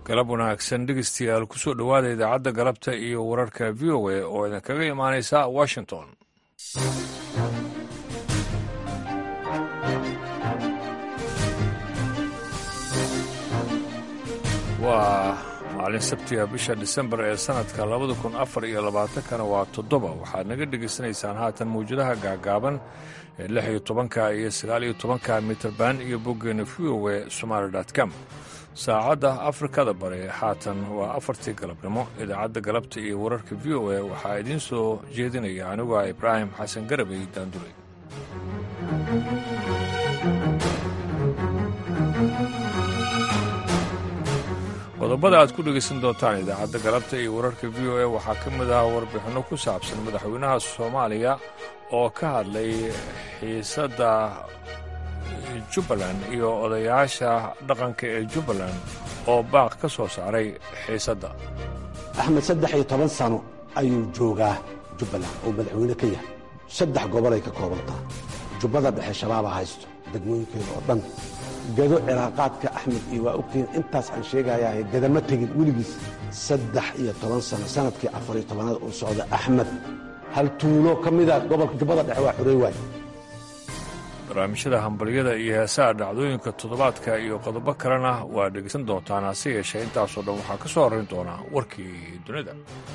galab wanaagsan dhegeystayaal kusoo dhowaada idaacadda galabta iyo wararka v o a oo idinkaga imaanaysa washington waa maalin sabtiga bisha disembar ee sannadka labada kun afar iyo labaatankana waa toddoba waxaad naga dhegaysanaysaan haatan mawjadaha gaagaaban ee lix iyo tobanka iyo sagaal iyo tobanka mitrban iyo boggeena v o e somaali com saacadda afrikada bare haatan waa afartii galabnimo idaacadda galabta iyo wararka v o a waxaa idiin soo jeedinaya anigu ah ibraahim xasan garabay daanduley qodobada aad ku dhegaysan doontaan idaacadda galabta iyo wararka v o a waxaa ka mid ah warbixinno ku saabsan madaxweynaha soomaaliya oo ka hadlay xiisadda jubbaland iyo odayaasha dhaqanka ee jubbaland oo baaq ka soo saaray xiisadda axmed saddex iyo toban sano ayuu joogaa jubbaland oo madaxweyne ka yahay saddex gobolay ka koobantaa jubbada dhexe shabaaba haysto degmooyinkeeda oo dhan gado ciraaqaadka axmed iyo waa ogtihiin intaas aan sheegayaa gadama tegin weligiis saddex iyo toban sano sanadkii afariyo tobanaad uu socda axmed hal tuulo ka mida gobolka jubbada dhexe waa xurey waay barnaamijyada hambalyada iyo heesaha dhacdooyinka toddobaadka iyo qodobo kalena waa dhegaysan doontaan hase yeeshee intaasoo dhan waxaa ka soo horrayn doonaa warkii dunida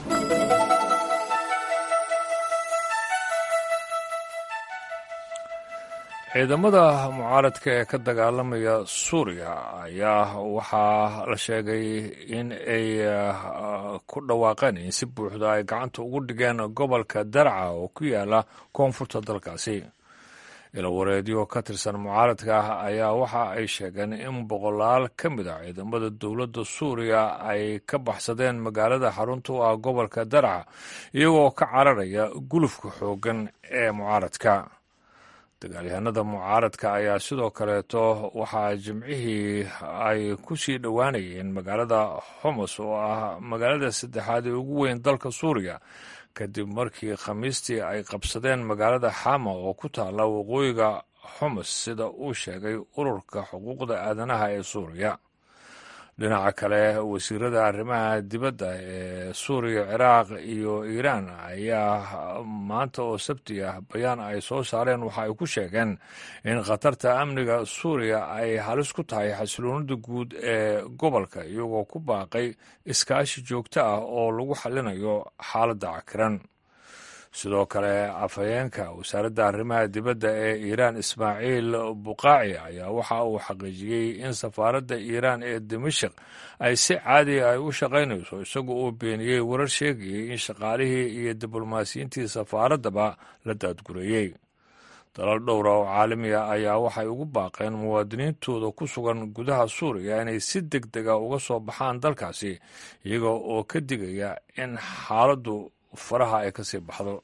ciidamada mucaaradka ee ka dagaalamaya suuriya ayaa waxaa la sheegay in ay ku dhawaaqeen in si buuxda ay gacanta ugu dhigeen gobolka darca oo ku yaala koonfurta dalkaasi ilawareedyo ka tirsan mucaaradka ah ayaa waxa ay sheegeen in boqolaal ka mid a ciidamada dowladda suuriya ay ka baxsadeen magaalada xarunta u ah gobolka darca iyagoo ka cararaya gulufka xooggan ee mucaaradka dagaalyahanada mucaaradka ayaa sidoo kaleeto waxaa jimcihii ay ku sii dhowaanayeen magaalada homos oo ah magaalada saddexaad ee ugu weyn dalka suuriya kadib markii khamiistii ay qabsadeen magaalada xama oo ku taalla waqooyiga homos sida uu sheegay ururka xuquuqda aadanaha ee suuriya dhinaca kale wasiirada arrimaha dibadda ee suuriya ciraaq iyo iiraan ayaa maanta oo sabti ah bayaan ay soo saareen waxa ay ku sheegeen in khatarta amniga suuriya ay halis ku tahay xasiloonida guud ee gobolka iyagoo ku baaqay iskaashi joogto ah oo lagu xallinayo xaaladda cakiran sidoo kale afhayeenka wasaaradda arrimaha dibadda ee iiraan ismaaciil buqaaci ayaa waxa uu xaqiijiyey in safaaradda iiraan ee dimashik ay si caadi ay u shaqaynayso isagoo uu beeniyey warar sheegayay in shaqaalihii iyo diblomaasiyiintii safaaraddaba la daadgureeyey dalal dhowra oo caalamiga ayaa waxay ugu baaqeen muwaadiniintooda ku sugan gudaha suuriya inay si deg dega uga soo baxaan dalkaasi iyaga oo ka digaya in xaaladdu faraha ay ka sii baxdo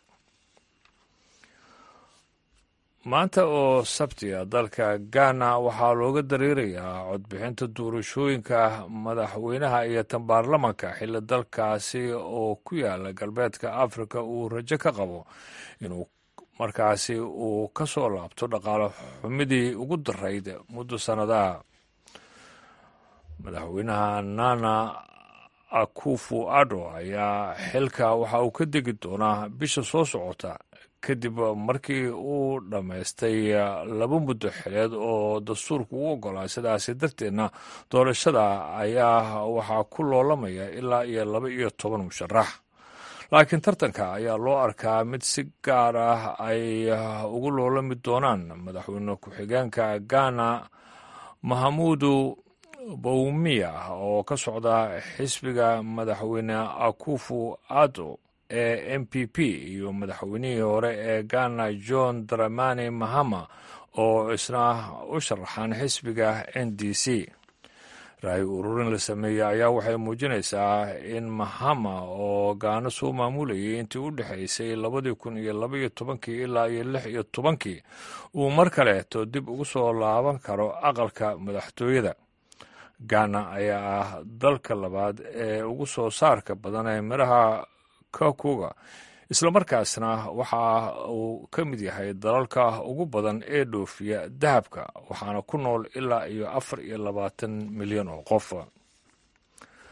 maanta oo sabtiga dalka ghana waxaa looga dareerayaa codbixinta doorashooyinka madaxweynaha iyo tan baarlamanka xilli dalkaasi oo ku yaala galbeedka afrika uu rajo ka qabo inuu markaasi uu ka soo laabto dhaqaale xumidii ugu darayd muddo sannadaha madaxweynaha nana akufu ado ayaa xilka waxa uu ka degi doonaa bisha soo socota kadib markii uu dhammaystay laba muddo xileed oo dastuurku u oggolaa sidaasi darteedna doorashada ayaa waxaa ku loolamaya ilaa iyo laba iyo toban musharax laakiin tartanka ayaa loo arkaa mid si gaar ah ay ugu loolami doonaan madaxweyne ku-xigeenka ghana mahamuudu bowmiya oo ka socda xisbiga madaxweyne akufu ado ee m p p iyo madaxweynihii hore ee ghana john dramani mahama oo isna u sharaxaan xisbiga n d c raayi ururin la sameeyey ayaa waxay muujinaysaa in mahama oo gaano soo maamulayay intii u dhexaysay labadii kun iyo labaiyo tobankii ilaa iyo lix iyo tobankii uu mar kaleeto dib ugu soo laaban karo aqalka madaxtooyada ghana ayaa ah dalka labaad ee ugu soo saarka badan ee midhaha kakuga islamarkaasna waxa uu ka mid yahay dalalka ugu badan ee dhoofiya dahabka waxaana ku nool ilaa iyo afar iyo labaatan milyan oo qof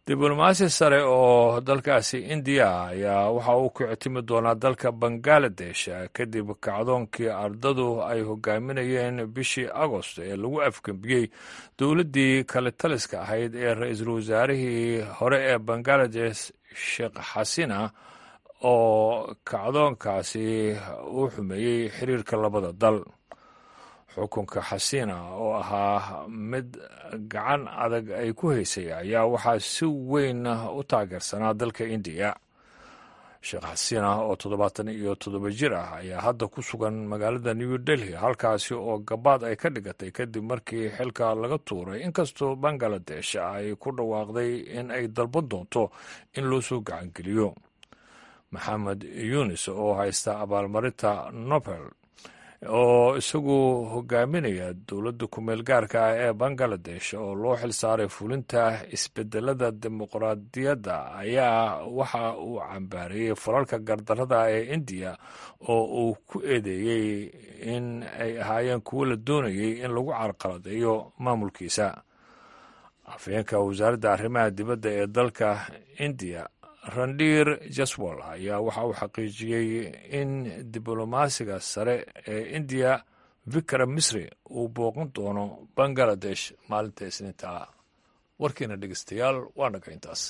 diblomaasi sare oo dalkaasi indiya ayaa waxa uu ku ictimi doonaa dalka bangaladesh kadib kacdoonkii ardadu ay hogaaminayeen bishii agost ee lagu afgembiyey dowladdii kale taliska ahayd ee ra-iisul wasaarihii hore ee bangaladesh sheekh xasina oo kacdoonkaasi u xumeeyey xiriirka labada dal xukunka xasiina oo ahaa mid gacan adag ay ku haysay ayaa waxaa si weyn u taageersanaa dalka indiya sheekh xasiina oo toddobaatan iyo toddoba jir ah ayaa hadda ku sugan magaalada new delhi halkaasi oo gabaad ay ka dhigatay kadib markii xilka laga tuuray inkastoo bangaladesh ay ku dhawaaqday in ay dalban doonto in loo soo gacangeliyo maxamed yunis oo haysta abaalmarinta nobel oo isagu hogaaminaya dowladda kumeel gaarka ah ee bangaladesh oo loo xilsaaray fulinta isbedelada dimuqraadiyadda ayaa waxa uu cambaareeyey falalka gardarada ee indiya oo uu ku eedeeyey in ay ahaayeen kuwo la doonayay in lagu carqaladeeyo maamulkiisa afhayeenka wasaaradda arrimaha dibadda ee dalka indiya randhiir jaswal ayaa waxa uu xaqiijiyey in diblomaasiga sare ee indiya vikram misri uu booqan doono bangaladesh maalinta isniinta warkiina dhegeystayaal waa naga intaas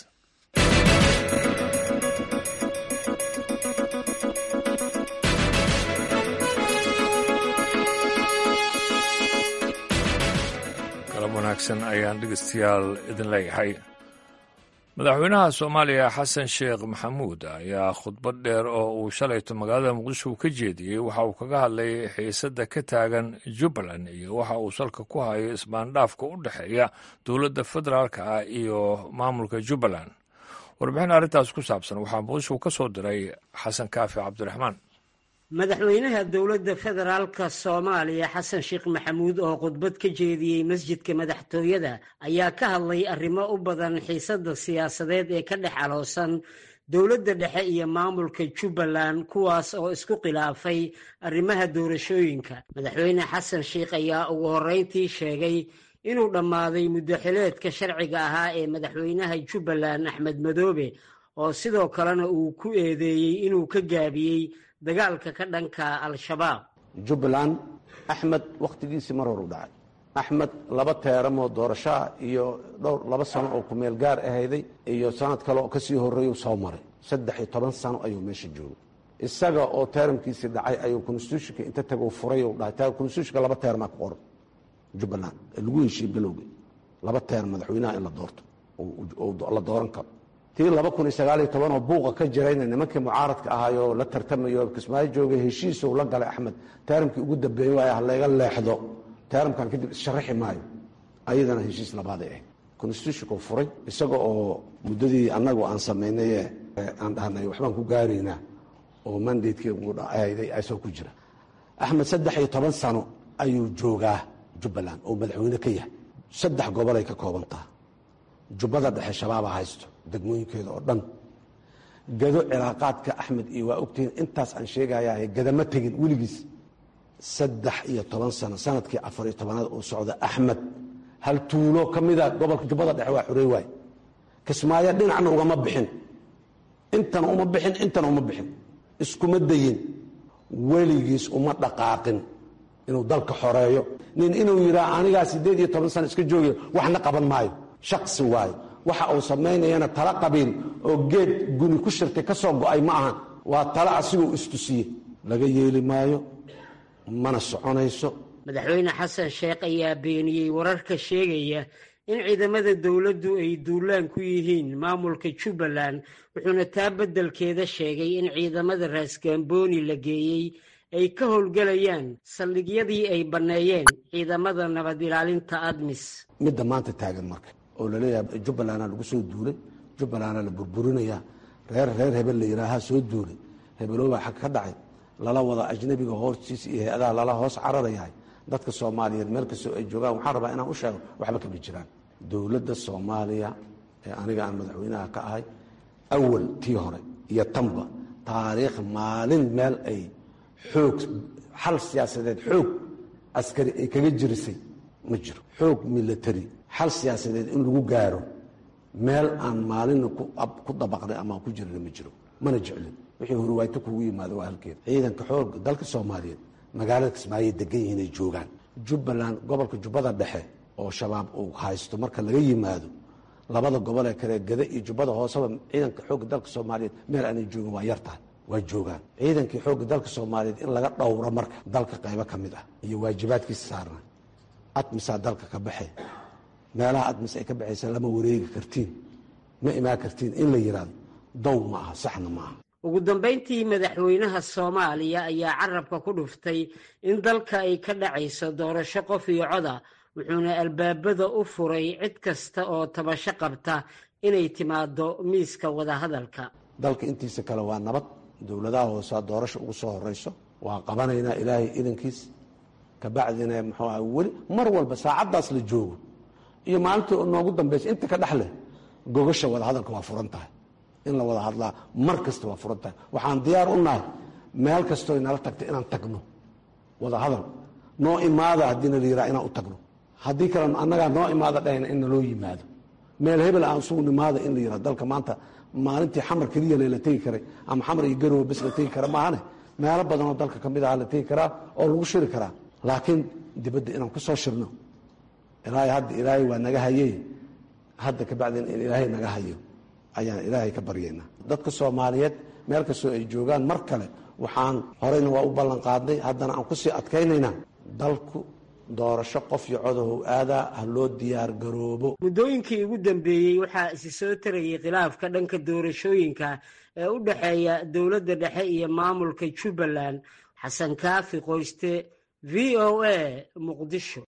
galab wanaagsan ayaan dhegeystayaal idin leeyahay madaxweynaha soomaaliya xasan sheekh maxamuud ayaa khudbad dheer oo uu shalayto magaalada muqdisho ka jeediyey waxa uu kaga hadlay xiisadda ka taagan jubbaland iyo waxa uu salka ku hayo isbaandhaafka u dhexeeya dowladda federaalka ah iyo maamulka jubbaland warbixin arrintaas ku saabsan waxaa muqdisho ka soo diray xasan kaafi cabdiraxmaan madaxweynaha dowladda federaalka soomaaliya xasan sheekh maxamuud oo khudbad ka jeediyey masjidka madaxtooyada ayaa ka hadlay arrimo u badan xiisadda siyaasadeed ee ka dhex aloosan dowladda dhexe iyo maamulka jubbaland kuwaas oo isku khilaafay arrimaha doorashooyinka madaxweyne xasan sheekh ayaa ugu horreyntii sheegay inuu dhammaaday muddoxileedka sharciga ahaa ee madaxweynaha jubbaland axmed madoobe oo sidoo kalena uu ku eedeeyey inuu ka gaabiyey dagaalka ka dhanka al-shabaab jubbaland axmed wakhtigiisii mar hor u dhacay axmed laba teeramoo doorashoa iyo dhowr laba sano oo kumeel gaar ahayday iyo sanad kale oo ka sii horreeyuu soo maray saddex iyo toban sano ayuu meesha joogay isaga oo teeramkiisii dhacay ayuu konstitutionka inta taguu furay u dhahay konstitutionka laba teermaa ku qoran jubbaland ee lagu heshiiye bilowga laba teer madaxweynaha in la doorto la dooran karo tii laba kun iyo sagaal iyo tobanoo buuqa ka jirayna nimankii mucaaradka ahaayoo la tartamayo kismaayo joogay heshiisuu la galay axmed teeramkii ugu dambeeyey waay halayga leexdo teeramkan kadib issharaxi maayo ayadana heshiis labaaday ahayd constitutionku furay isaga oo muddadii annagu aan samaynaye aan dhahnay waxbaan ku gaaraynaa oo mandatekii ahayday asoo ku jira axmed saddex iyo toban sano ayuu joogaa jubbaland oo madaxweyne ka yahay saddex gobolay ka koobantaha jubbada dhexe shabaaba haysto degmooyinkeeda oo dhan gado cilaaqaadka axmed iyo waa ogtihiin intaas aan sheegayaa gadama tegin weligiis saddex iyo toban sano sanadkii afar iyo tobanaad uu socda axmed hal tuulo ka mida gobolka jubbada dhexe waa xurey waay kismaayo dhinacna ugama bixin intana uma bixin intana uma bixin iskuma dayin weligiis uma dhaqaaqin inuu dalka xoreeyo nin inuu yidhaa anigaa siddeed iyo toban sano iska joogayo waxna qaban maayo shaksi waayo waxa uu samaynayana tala qabiil oo geed guni ku shirtay ka soo go'ay ma ahan waa tala asigoo istusiye laga yeeli maayo mana soconayso madaxweyne xasan sheekh ayaa beeniyey wararka sheegaya in ciidamada dowladdu ay duulaan ku yihiin maamulka jubbaland wuxuuna taa beddelkeeda sheegay in ciidamada raasgaambooni la geeyey ay ka howlgelayaan saldhigyadii ay banneeyeen ciidamada nabad ilaalinta admis midda maanta taagan marka oo laleeyahay jubbalanda lagu soo duulay jubbalanda la burburinayaa reer reer hebel la yidhaahaa soo duulay hebeloobaa xag ka dhacay lala wada ajnabiga hoostiisa iyo hay-adaha lala hoos cararayahay dadka soomaaliyeed meel kastoo ay joogaan waxaan rabaa inaan u sheego waxba kama jiraan dowladda soomaaliya ee aniga aan madaxweynaha ka ahay awal tii hore iyo tanba taariikh maalin meel ay xoog xal siyaasadeed xoog askari ay kaga jirisay ma jiro xoog milatary xal siyaasadeed in lagu gaaro meel aan maalina ku dabaqnay ama aan ku jirna ma jiro mana jeclin wixii horwaayto kugu yimaado waa halkeeda ciidanka xoog dalka soomaaliyeed magaalada kismaayoy degan yihiin ay joogaan jubbaland gobolka jubbada dhexe oo shabaab uu haysto marka laga yimaado labada gobol ee kale gada iyo jubbada hooseba ciidanka xoogga dalka soomaaliyeed meel aanay joogin waa yar tahay waa joogaan ciidankii xoogga dalka soomaaliyeed in laga dhowro marka dalka qaybo ka mid ah iyo waajibaadkiisa saarna admisaa dalka ka baxe meelaha admis ay ka baxaysa lama wareegi kartiin ma imaan kartiin in la yidhaahdo dow ma aha saxna ma aha ugu dambayntii madaxweynaha soomaaliya ayaa carabka ku dhuftay in dalka ay ka dhacayso doorasho qof iyo coda wuxuuna albaabada u furay cid kasta oo tabasho qabta inay timaado miiska wadahadalka dalka intiisa kale waa nabad dowladaha hoosaa doorasha ugu soo horeyso waa qabanaynaa ilaahay idankiis kabacdina muxuu aha weli mar walba saacaddaas la joogo iyo maalinta noogu dambaysa inta ka dhex leh gogasha wadahadalka waa furan tahay in la wada hadlaa mar kasta waa furan tahay waxaan diyaar u nahay meel kastoo nala tagta inaan tagno wada hadal noo imaada haddiina la yiraa inaan u tagno haddii kale annagaa noo imaada dhahayna in naloo yimaado meel hebel aan sugu nimaada in la yiraa dalka maanta maalintii xamar keliya la tegi karay ama xamar iyo garowe bes la tegi kara maahane meelo badanoo dalka ka mid aha la tegi karaa oo lagu shiri karaa laakiin dibadda inaan ku soo shirno ilaahay hadda ilaahay waa naga hayey hadda kabacdin in ilaahay naga hayo ayaan ilaahay ka baryaynaa dadka soomaaliyeed meel kastoo ay joogaan mar kale waxaan horeyna waa u ballan qaadnay haddana aan kusii adkaynaynaa dalku doorasho qof iyo codahow aadaa ha loo diyaar garoobo muddooyinkii ugu dambeeyey waxaa isi soo tarayay khilaafka dhanka doorashooyinka ee u dhexeeya dowladda dhexe iyo maamulka jubbaland xasan kaafi qoyste v o a muqdisho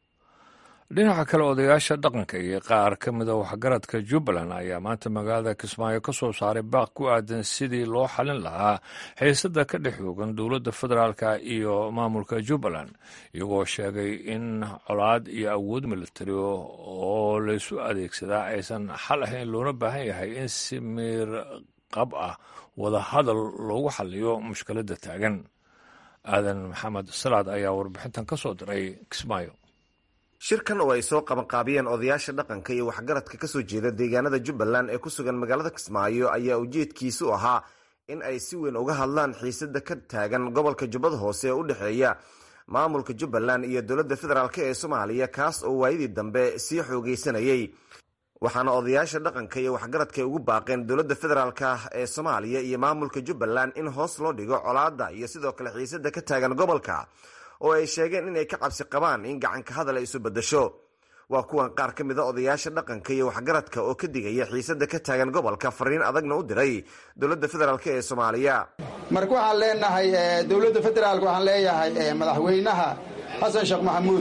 dhinaca kale odayaasha dhaqanka iyo qaar ka mida waxgaradka jubbaland ayaa maanta magaalada kismaayo ka soo saaray baaq ku aadan sidii loo xalin lahaa xiisada ka dhex oogan dowladda federaalka iyo maamulka jubbaland iyagoo sheegay in colaad iyo awood militari oo laysu adeegsadaa aysan xal ahayn loona baahan yahay in si miir qab ah wada hadal loogu xaliyo mushkiladda taagan aadan maxamed salaad ayaa warbixintan ka soo diray kismaayo shirkan oo ay soo qabanqaabiyeen odayaasha dhaqanka iyo waxgaradka kasoo jeeda deegaanada jubbaland ee ku sugan magaalada kismaayo ayaa ujeedkiisu ahaa in ay si weyn uga hadlaan xiisada ka taagan gobolka jubbada hoose ee u dhexeeya maamulka jubbaland iyo dowladda federaalk ee soomaaliya kaas oo waayadii dambe sii xoogeysanayay waxaana odayaasha dhaqanka iyo waxgaradka ugu baaqeen dowladda federaalk ee soomaaliya iyo maamulka jubbaland in hoos loo dhigo colaadda iyo sidoo kale xiisada ka taagan gobolka oo ay sheegeen inay ka cabsi qabaan in gacanka hadal ay isu bedasho waa kuwan qaar ka mid a odayaasha dhaqanka iyo waxgaradka oo ka digaya xiisada ka taagan gobolka fariin adagna u diray dowladda federaalk ee soomaaliya marka waxaan leenahay dowladda federaalk waxaan leeyahay madaxweynaha xasan sheekh maxamuud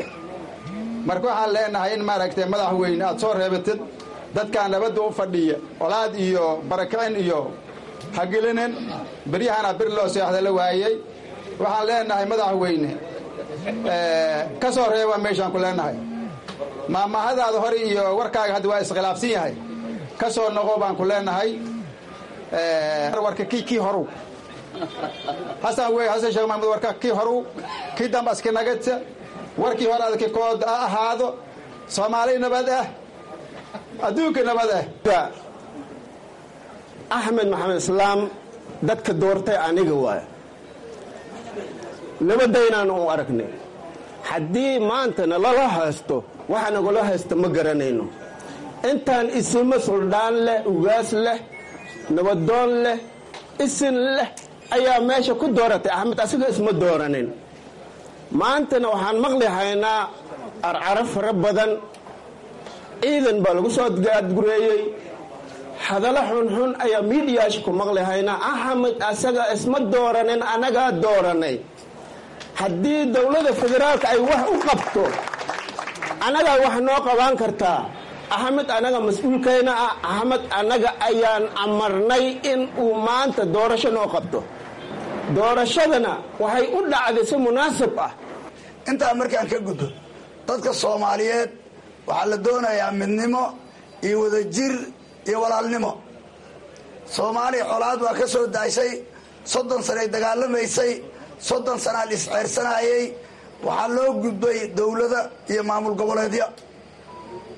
marka waxaan leenahay in maaragtay madaxweyne aad soo reebatid dadkaa nabadda u fadhiya colaad iyo barakicin iyo hagelinin beryahana bir loo seexda la waayey waxaan leenahay madaxweyne ka soo reeba meeshaan ku leenahay maamahadaada hore iyo warkaaga hadda waa iskhilaafsan yahay ka soo noqo baan ku leenahay warka kii kii horu xasan wey xasan sheekh maxamuud warka kii horu kii damba iska nagadsa warkii hore adki kood ha ahaado soomaali nabad ah adduunka nabad ah axmed maxamed islaam dadka doortay aniga waay nabadaynaan u aragnay haddii maantana lala haysto waxa nagula haysta ma garanayno intaan isimo suldhaan leh ugaas leh nabadoon leh isin leh ayaa meesha ku dooratay axmed asiga isma dooranin maantana waxaan maqli haynaa arcaro fara badan ciidan baa lagu soo adgureeyey hadallo xunxun ayaa miidiyaasha ku maqli haynaa axmed asaga isma dooranin annagaa dooranay haddii dowladda federaalka ay wax u qabto annagaa wax noo qabaan kartaa axmed annaga mas-uulkayna ah axmed annaga ayaan amarnay in uu maanta doorasho noo qabto doorashadana waxay u dhacday si munaasib ah intaa markaan ka gudbo dadka soomaaliyeed waxaa la doonayaa midnimo iyo wadajir iyo walaalnimo soomaaliya colaad waa ka soo daashay soddon sanay dagaalamaysay soddon sanaa la isceersanaayey waxaa loo gudbay dowlada iyo maamul goboleedyo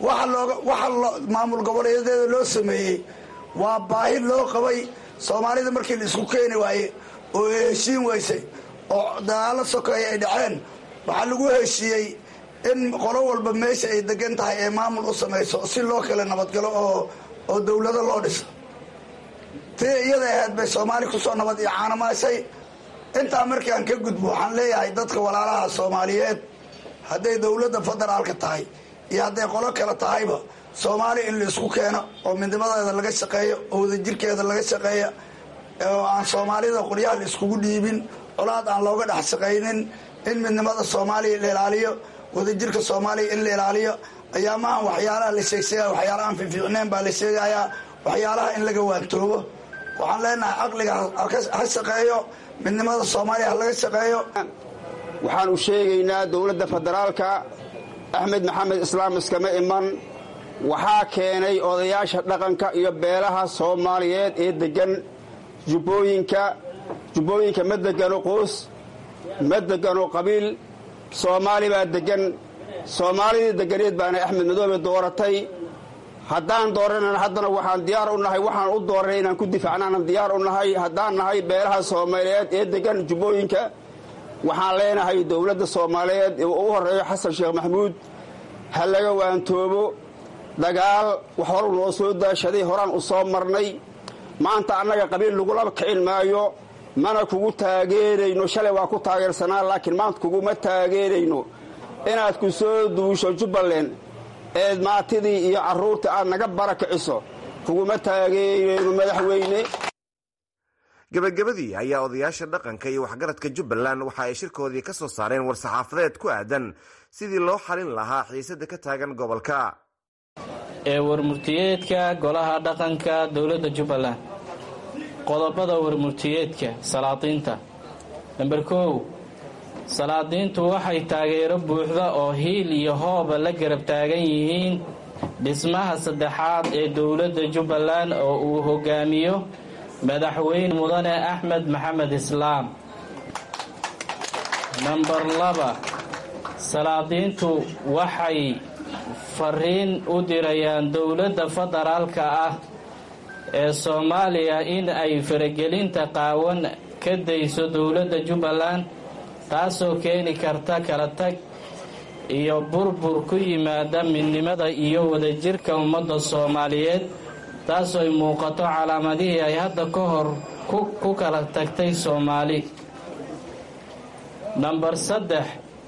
waxa looga waxa maamul goboleedeeda loo sameeyey waa baahi loo qabay soomaalida markii la isku keeni waaye oo heshiin weysay oo dagaalo sokeeya ay dhaceen waxaa lagu heshiiyey in qolo walba meesha ay degan tahay ee maamul u samayso si loo kala nabadgalo oo oo dowlado loo dhiso tii iyada ahayd bay soomaali kusoo nabad iyo caanamaashay intaa markii aan ka gudbo waxaan leeyahay dadka walaalaha soomaaliyeed hadday dowladda federaalka tahay iyo hadday qolo kale tahayba soomaali in la isku keeno oo midnimadeeda laga shaqeeyo oo wadajirkeeda laga shaqeeya oo aan soomaalida qoryaha la iskugu dhiibin colaad aan looga dhex shaqaynin in midnimada soomaaliya la ilaaliyo wadajirka soomaaliya in la ilaaliyo ayaamahan waxyaalaha la sheegsheegaya waxyaalaha aan fiifiicneen baa la sheegayaa waxyaalaha in laga waantoobo waxaan leenahay caqliga ha shaqeeyo midnimada soomaaliya ha laga shaqeeyo waxaanu sheegaynaa dowladda federaalka axmed maxamed islaam iskama iman waxaa keenay odayaasha dhaqanka iyo beelaha soomaaliyeed ee deggan jubbooyinka jubbooyinka ma degano qoys ma degano qabiil soomaali baa deggan soomaalidii deganeed baana axmed madoobe dooratay haddaan dooranana haddana waxaan diyaar u nahay waxaan u dooranay inaan ku difaacnaanan diyaar u nahay haddaan nahay beelaha soomaaliyeed ee deggan jubbooyinka waxaan leenahay dowladda soomaaliyeed ee u horeeyo xasan sheekh maxamuud ha laga waantoobo dagaal wax hor noo soo daashaday horaan u soo marnay maanta annaga qabiil lagulaba kicin maayo mana kugu taageerayno shalay waa ku taageersanaa laakiin maanta kuguma taageerayno inaad ku soo duusho jubbaland eed maatidii iyo carruurtii aad naga barakiciso kuguma taageerayno madaxweyne gebagabadii ayaa odayaasha dhaqanka iyo waxgaradka jubbaland waxa ay shirkoodii ka soo saareen war-saxaafadeed ku aadan sidii loo xalin lahaa xiisadda ka taagan gobolka ee warmurtiyeedka golaha dhaqanka dowladda jubbaland qodobada warmurtiyeedka salaadiinta namber kow salaadiintu waxay taageero buuxda oo hiil iyo hooba la garab taagan yihiin dhismaha saddexaad ee dowladda jubbaland oo uu hogaamiyo madaxweyne mudane axmed maxamed islaam namber laba salaadiintu waxay fariin u dirayaan dowladda federaalka ah ee soomaaliya in ay faragelinta qaawan ka dayso dowladda jubbaland taasoo keeni karta kala tag iyo burbur ku yimaada midnimada iyo wadajirka ummadda soomaaliyeed taasoo ay muuqato calaamadihii ay hadda ka hor ku kala tagtay soomaali namber saddex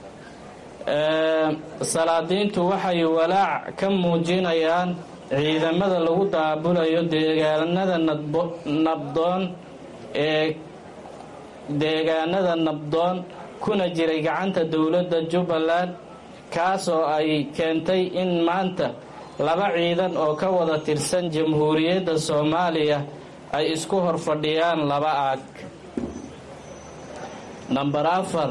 salaadiintu waxay walaac ka muujinayaan ciidamada lagu daabulayo deegaanada nabdoon ee deegaanada nabdoon kuna jiray gacanta dowladda jubbaland kaasoo ay keentay in maanta laba ciidan oo ka wada tirsan jamhuuriyadda soomaaliya ay isku hor fadhiyaan laba aag namber afar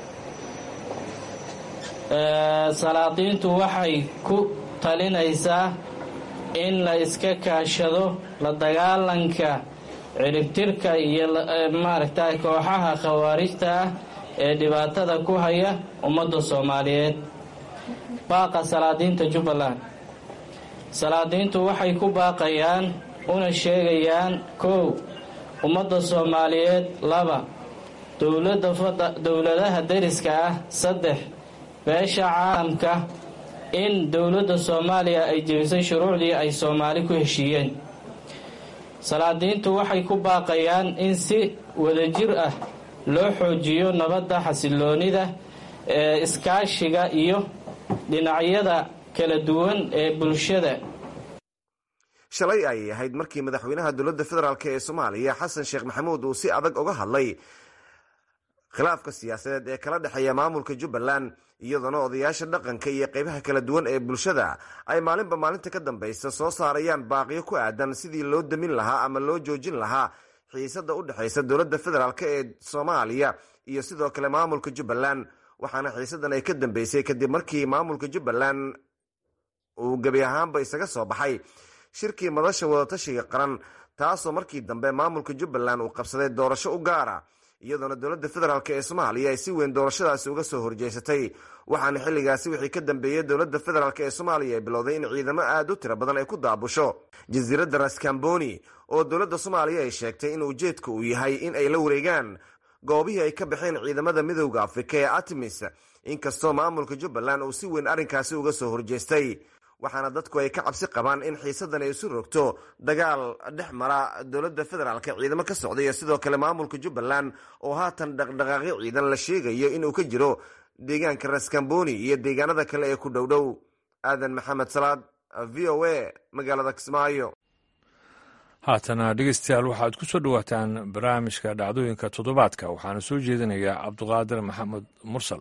salaadiintu waxay ku talinaysaa in la iska kaashado la dagaalanka ciribtirka iyo maaragta kooxaha khawaarijta ah ee dhibaatada ku haya ummadda soomaaliyeed baaqa salaadiinta jubbaland salaadiintu waxay ku baaqayaan una sheegayaan kow ummadda soomaaliyeed laba dowladaha deriska ah saddex beesha caalamka in dowladda soomaaliya ay jebisay shuruucdii ay soomaali ku heshiiyeen salaadiintu waxay ku baaqayaan in si wadajir ah loo xoojiyo nabadda xasiloonida ee iskaashiga iyo dhinacyada kala duwan ee bulshada shalay ayay ahayd markii madaxweynaha dowladda federaalk ee soomaaliya xasan sheekh maxamuud uu si adag uga hadlay khilaafka siyaasadeed ee kala dhexeeya maamulka jubbaland iyadoona odayaasha dhaqanka iyo qeybaha kala duwan ee bulshada ay maalinba maalinta ka dambaysa soo saarayaan baaqiyo ku aadan sidii loo damin lahaa ama loo joojin lahaa xiisada u dhexaysa dowladda federaalk ee soomaaliya iyo sidoo kale maamulka jubbaland waxaana xiisadan ay ka dambeysay kadib markii maamulka jubbaland uu gebi ahaanba isaga soo baxay shirkii madasha wadatashiga qaran taasoo markii dambe maamulka jubbaland uu qabsaday doorasho u gaara iyadoona dowladda federaalk ee soomaaliya ay si weyn doorashadaasi uga soo horjeysatay waxaana xilligaasi wixii ka dambeeyey dowladda federaalk ee soomaaliya ay bilowday in ciidamo aada u tiro badan ay ku daabusho jasiiradda raskamboni oo dowladda soomaaliya ay sheegtay in ujeedka uu yahay in ay la wareegaan goobihii ay ka baxeen ciidamada midowda afrika ee artemis inkastoo maamulka jubbaland uu si weyn arrinkaasi uga soo horjeestay waxaana dadku ay ka cabsi qabaan in xiisadan ay isu rogto dagaal dhex mara dowladda federaalk ciidamo ka socda iyo sidoo kale maamulka jubbaland oo haatan dhaqdhaqaaqyo ciidan la sheegayo inuu ka jiro deegaanka raskamboni iyo deegaanada kale ee ku dhowdhow aadan maxamed salaad v o a magaalada kismaayo haatana dhegeystayaal waxaad ku soo dhowaataan barnaamijka dhacdooyinka toddobaadka waxaana soo jeedinayaa cabduqaadir maxamed mursal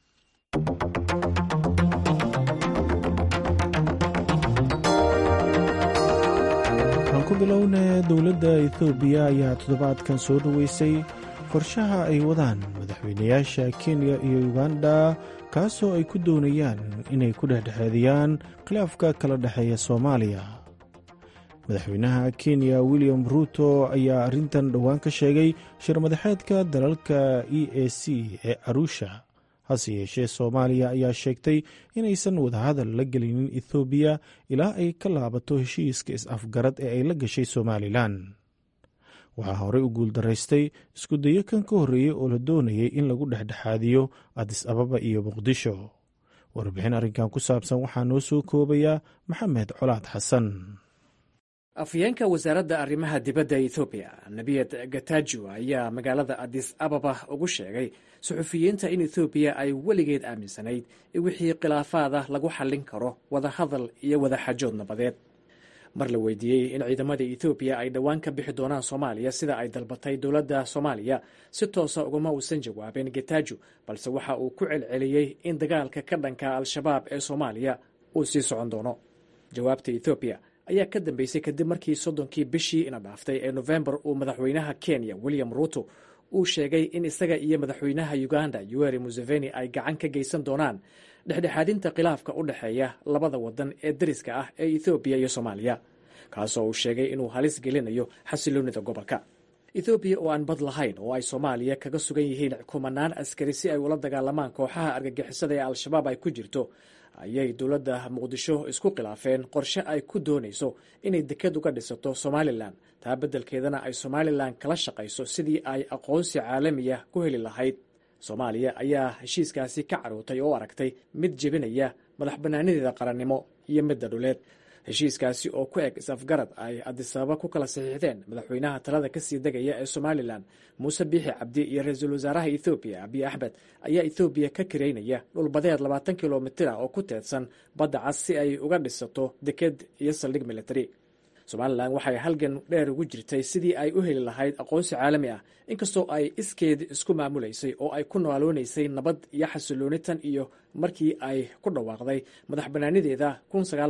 waxaan ku bilownay dowladda etoobiya ayaa toddobaadkan soo dhoweysay qorshaha ay wadaan madaxweynayaasha kenya iyo uganda kaasoo ay ku doonayaan inay ku dhexdhexeediyaan khilaafka kala dhexeeya soomaaliya madaxweynaha kenya william ruuto ayaa arrintan dhowaan ka sheegay shirmadaxeedka dalalka e a c ee arusha hase yeeshee soomaaliya ayaa sheegtay inaysan wadahadal la gelinin ethoobiya ilaa ay ka laabato heshiiska is-afgarad ee ay la gashay somalilan waxaa horey u guuldaraystay iskudayo kan ka horreeyey oo la doonayay in lagu dhexdhexaadiyo adis ababa iyo muqdisho warbixin arrinkan ku saabsan waxaa noo soo koobayaa maxamed colaad xasan afhayeenka wasaaradda arrimaha dibadda ethoobiya nebiyad gatajo ayaa magaalada adis ababa ugu sheegay suxufiyiinta in ethoobiya ay weligeed aaminsanayd in wixii khilaafaada lagu xallin karo wadahadal iyo wadaxajood nabadeed mar la weydiiyey in ciidamada ethoobiya ay dhowaan ka bixi doonaan soomaaliya sida ay dalbatay dowladda soomaaliya si toosa ugama uusan jawaabin gatajo balse waxa uu ku celceliyey in dagaalka ka dhanka al-shabaab ee soomaaliya uu sii socon doono jawaabta ethoobiya ayaa ka dambeysay kadib markii soddonkii bishii ina dhaaftay ee nofembar uu madaxweynaha kenya william ruuto uu sheegay in isaga iyo madaxweynaha uganda yuweri museveni ay gacan ka geysan doonaan dhexdhexaadinta khilaafka u dhexeeya labada wadan ee dariska ah ee ethoobiya iyo soomaaliya kaasoo uu sheegay inuu halis gelinayo xasiloonida gobolka ethoobiya oo aan bad lahayn oo ay soomaaliya kaga sugan yihiin kumanaan askari si ay ula dagaalamaan kooxaha argagixisada ee al-shabaab ay ku jirto ayay dowladda muqdisho isku khilaafeen qorshe ay ku doonayso inay deked uga dhisato somalilan taa beddelkeedana ay somalilan kala shaqayso sidii ay aqoonsi caalamiya ku heli lahayd soomaaliya ayaa heshiiskaasi ka carootay oo aragtay mid jebinaya madax bannaanideeda qarannimo iyo midda dhuleed heshiiskaasi oo ku eg is-afgarad ay adisababa ku kala saxiixdeen madaxweynaha talada kasii degaya ee somalilan muuse biixi cabdi iyo ra-iisul wasaaraha ethoobiya abiy axmed ayaa ethoobiya ka kareynaya dhulbadeed labaatan kilomitira oo ku teedsan badda cas si ay uga dhisato deked iyo saldhig military somalilan waxay halgan dheer ugu jirtay sidii ay u heli lahayd aqoonsi caalami ah inkastoo ay iskeed isku maamulaysay oo ay ku nooloonaysay nabad iyo xasilooni tan iyo markii ay ku dhawaaqday madax bannaanideeda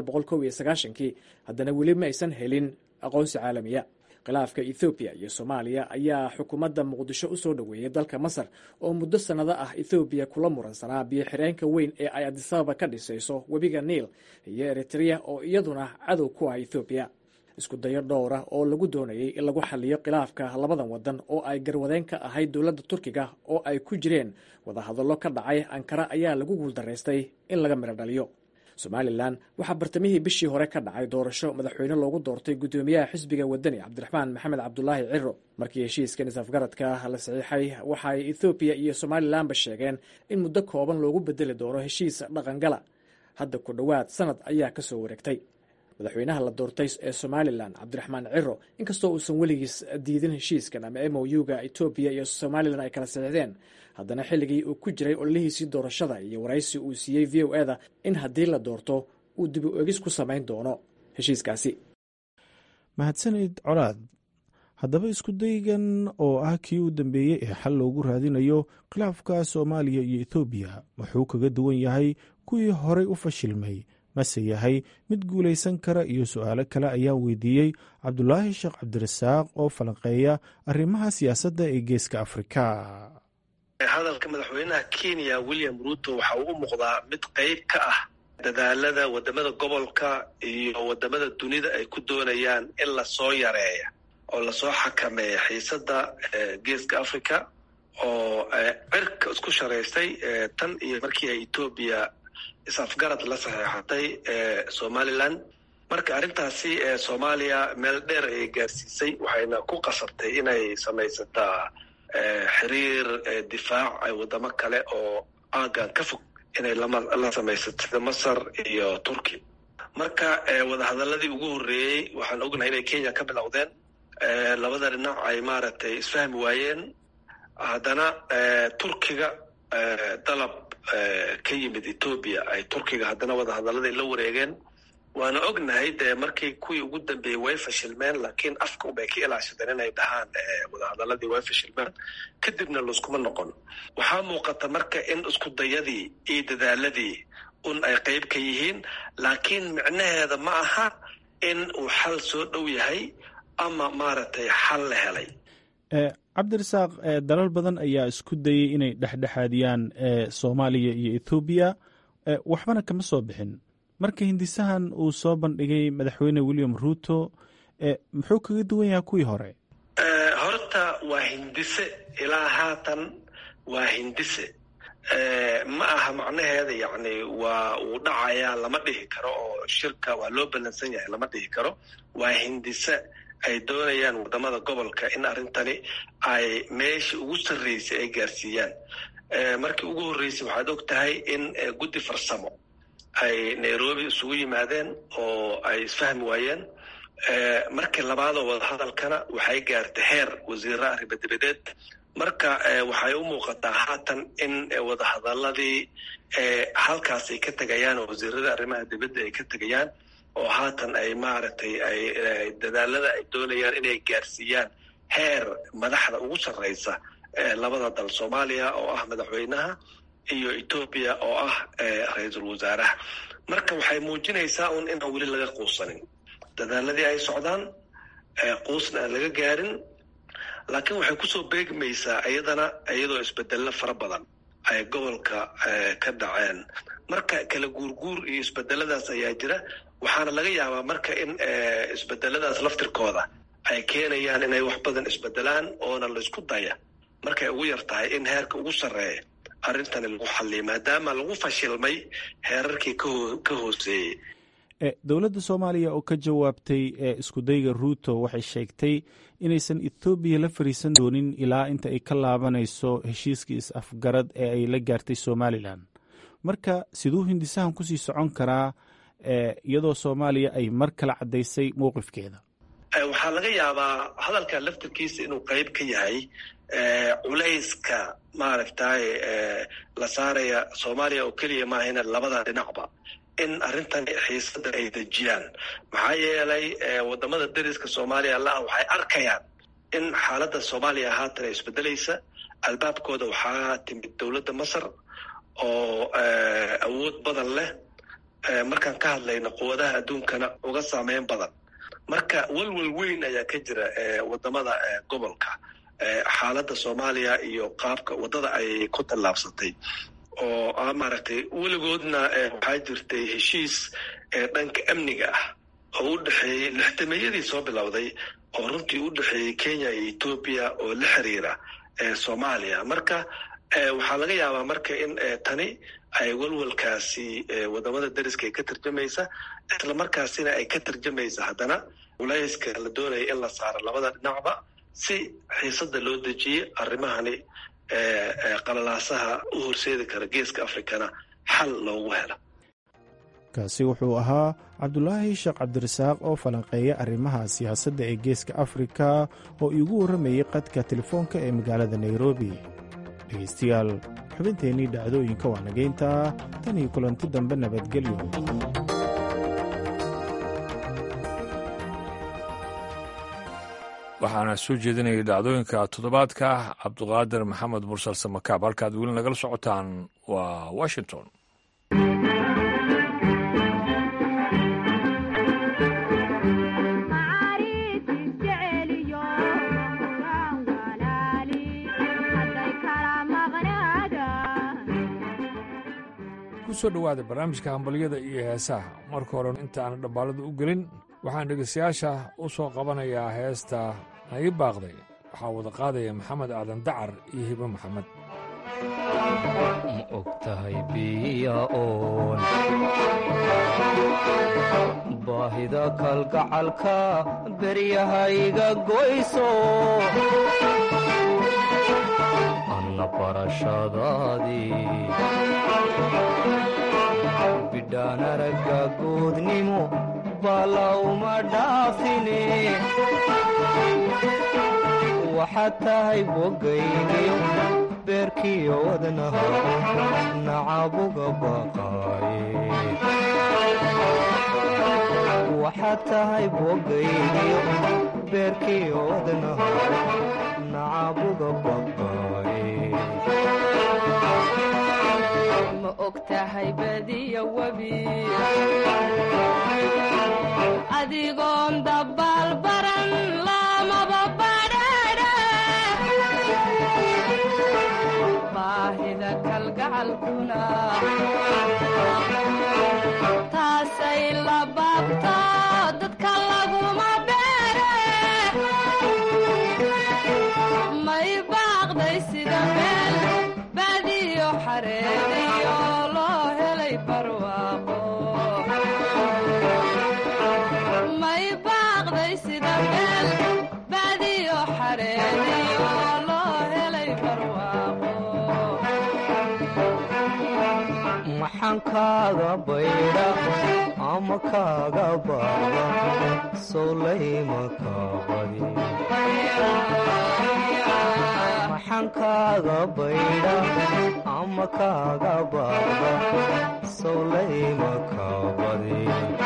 kii haddana weli ma aysan helin aqoonsi caalamiya khilaafka ethoobiya iyo soomaaliya ayaa xukuumadda muqdisho u soo dhoweeyay dalka masar oo muddo sannado ah ethoobiya kula muransanaa biyo xireenka weyn ee ay adisababa ka dhisayso webiga niil iyo eritrea oo iyaduna cadow ku ah ethoobiya isku dayo dhowra oo lagu doonayay in lagu xaliyo khilaafka labadan wadan oo ay garwadeen ka ahayd dowladda turkiga oo ay ku jireen wadahadallo ka dhacay ankara ayaa lagu guuldaraystay in laga midho dhaliyo somalilan waxaa bartamihii bishii hore ka dhacay doorasho madaxweyne loogu doortay guddoomiyaha xisbiga wadani cabdiraxmaan maxamed cabdulaahi ciro markii heshiiskan isafgaradka la saxiixay waxaay ethoobiya iyo somalilanba sheegeen in muddo kooban loogu bedeli doono heshiis dhaqangala hadda ku dhowaad sanad ayaa ka soo wareegtay madaxweynaha la doortay ee somalilan cabdiraxmaan ciro inkastoo uusan weligiis diidin heshiiskan ama m o u-ga etoobiya iyo somalilan ay kala saxiixdeen haddana xilligii uu ku jiray ololihiisii doorashada iyo waraysi uu siiyey v o eda in haddii la doorto uu dib u egis ku samayn doono heshiiskaasi mahadsanid colaad haddaba iskudaygan oo ah kii u dambeeyey ee xal loogu raadinayo khilaafka soomaaliya iyo ethoobiya wuxuu kaga duwan yahay kuwii horey u fashilmay mase yahay mid guulaysan kara iyo su-aalo kale ayaa weydiiyey cabdulaahi sheekh cabdirasaaq oo falanqeeya arrimaha siyaasadda ee geeska afrika hadalka madaxweynaha kenya william ruuto waxa uu u muuqdaa mid qeyb ka ah dadaalada wadamada gobolka iyo wadamada dunida ay ku doonayaan in lasoo yareeya oo lasoo xakameeya xiisada geeska africa oo cirka isku sharaystay tan iyo markii ay etoobiya is-afgarad la saxeexatay somaliland marka arrintaasi soomaaliya meel dheer ayay gaarsiisay waxayna ku qasabtay inay samaysataa xiriir difaac ay waddamo kale oo aagan ka fog inay la samaysato sida masar iyo turki marka wadahadaladii ugu horreeyey waxaan ognahay inay kenya ka bilowdeen labada dhinac ay maaragtay isfahmi waayeen haddana turkiga dalab ka yimid etoobiya ay turkiga haddana wadahadaladii la wareegeen waana ognahay dee markii kuwii ugu dambeeyey way fashilmeen laakiin afka unbay ka ilaashadeen inay dhahaan wadahadaladii way fashilmeen kadibna layskuma noqon waxaa muuqata marka in isku dayadii iyo dadaaladii un ay qayb ka yihiin laakiin micnaheeda ma aha in uu xal soo dhow yahay ama maaragtay xal la helay cabdirasaaq dalal badan ayaa isku dayey inay dhexdhexaadiyaan soomaaliya iyo ethoobiya waxbana kama soo bixin marka hindisahan uu soo bandhigay madaxweyne william ruuto muxuu kaga duwan yahay kuwii hore horta waa hindise ilaa haatan waa hindise ma aha macnaheeda yacni waa uu dhacayaa lama dhihi karo oo shirka waa loo ballansan yahay lama dhihi karo waa hindise ay doonayaan waddamada gobolka in arrintani ay meeshii ugu sarreysay ay gaarsiiyaan markii ugu horreysay waxaad og tahay in guddi farsamo ay nairobi isugu yimaadeen oo ay isfahmi waayeen markii labaadoo wadahadalkana waxay gaartay heer wasiira arrimadebadeed marka waxay u muuqataa haatan in wadahadaladii halkaas ay ka tegayaan oo wasiirada arrimaha dibadda ay ka tegayaan oo haatan ay maaragtay ay dadaalada ay doonayaan inay gaarsiiyaan heer madaxda ugu sarreysa labada dal soomaaliya oo ah madaxweynaha iyo etoobiya oo ah ra-iisul wasaaraha marka waxay muujinaysaa un inaan weli laga quusanin dadaaladii ay socdaan quusna aan laga gaarin laakiin waxay kusoo beegmaysaa iyadana iyadoo isbedello fara badan ay gobolka ka dhaceen marka kala guurguur iyo isbedeladaas ayaa jira waxaana laga yaabaa marka in isbedeladaas laftirkooda ay keenayaan inay wax badan isbedelaan oona laysku daya markay ugu yar tahay in heerka ugu sarreeya arrintani lagu xalliya maadaama lagu fashilmay heerarkii ka hooseeyey dowladda soomaaliya oo ka jawaabtay iskudayga ruuto waxay sheegtay inaysan ethoobiya la fariisan doonin ilaa inta ay ka laabanayso heshiiskii is-afgarad ee ay la gaartay somalilan marka siduu hindisahan kusii socon karaa iyadoo soomaaliya ay mar kale caddaysay mowqifkeeda waxaa laga yaabaa hadalka laftirkiisa inuu qayb ka yahay culayska maaragtay la saaraya soomaaliya oo keliya maahayna labada dhinacba in arrintan xiisada ay dejiyaan maxaa yeelay wadamada dariska soomaaliya laah waxay arkayaan in xaaladda soomaaliya haatan ay isbedelaysa albaabkooda waxaa timid dowladda masar oo awood badan leh markaan ka hadlayno quwadaha adduunkana uga saameyn badan marka welwel weyn ayaa ka jira wadamada gobolka xaaladda soomaaliya iyo qaabka waddada ay ku tallaabsatay oo maaragtay weligoodna waxaa jirtay heshiis dhanka amniga ah oo u dhexeeyey lixdameeyadii soo bilowday oo runtii u dhexeeyey kenya iyo etoobiya oo la xiriira soomaaliya marka waxaa laga yaabaa marka in tani ay welwelkaasi wadamada dariska ay ka tarjamaysa isla markaasina ay ka tarjamaysa haddana culayska la doonaya in la saaro labada dhinacba si xiisada loo dejiyey arrimahani qalalaasaha u horseedi kara geeska afrikana xal loogu helo kaasi wuxuu ahaa cabdulaahi sheekh cabdirasaaq oo falanqeeya arrimaha siyaasadda ee geeska afrika oo iigu warramayey qadka telefoonka ee magaalada nairobi dhegaystayaal xubinteennii dhacdooyinka waa nageyntaa tan iyo kulanti dambe nabadgelyo waxaana soo jeedinayay dhacdooyinka toddobaadka cabduqaadir maxamed mursal samakaab halkaad weli nagala socotaan waa washington kusoo dhowaada barnaamijka hambalyada iyo heesaha marka hore inta aan dhambaalada u gelin waxaan dhegeystayaasha u soo qabanayaa heesta nagi baaqday waxaa wada qaadaya maxamed aadan dacar iyo hibo maxamed ma og tahay biya oon baahida kalgacalka beryahayga goyso anna barashadaadii bidhaan aragga guudnimo balawma dhaafine waxaad tahay bogayniyo beerkiyo wadnaha nacabuga baqaaye waxaad tahay bogayniyo beerkiyo wadnaha nacabuga baqaaye ma og tahay badiya webi adigoon dabaal baran lamaba badhaadha baahida kalgacalkuna taasay la baabto dadka laguma beere may baaqday sida meel badiyo xareediyo loo helay barwaaqo may baaqday sida meel badiyo xareediyo loo helay barwaaqo maxaan kaaga baydha ama kaaga baaba sowlayma kaabadi maxaan kaaga baydha ama kaaga baaba sowlayma kaabadi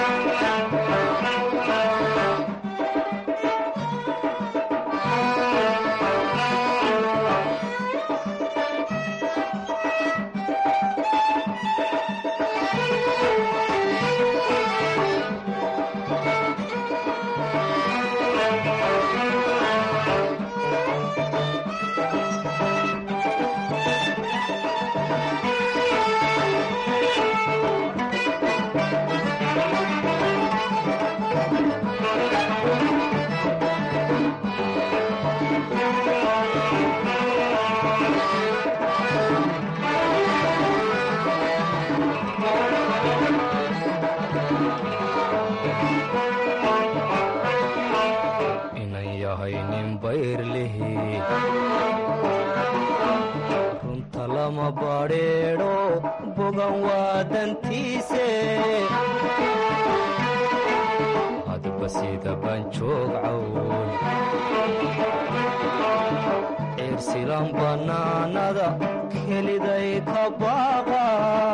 inan yahay nin bayrlihi runta lama badheedho bogan waa dantiise hadba sida banjoog cawl ciirsilan bannaanada keliday ka baaqa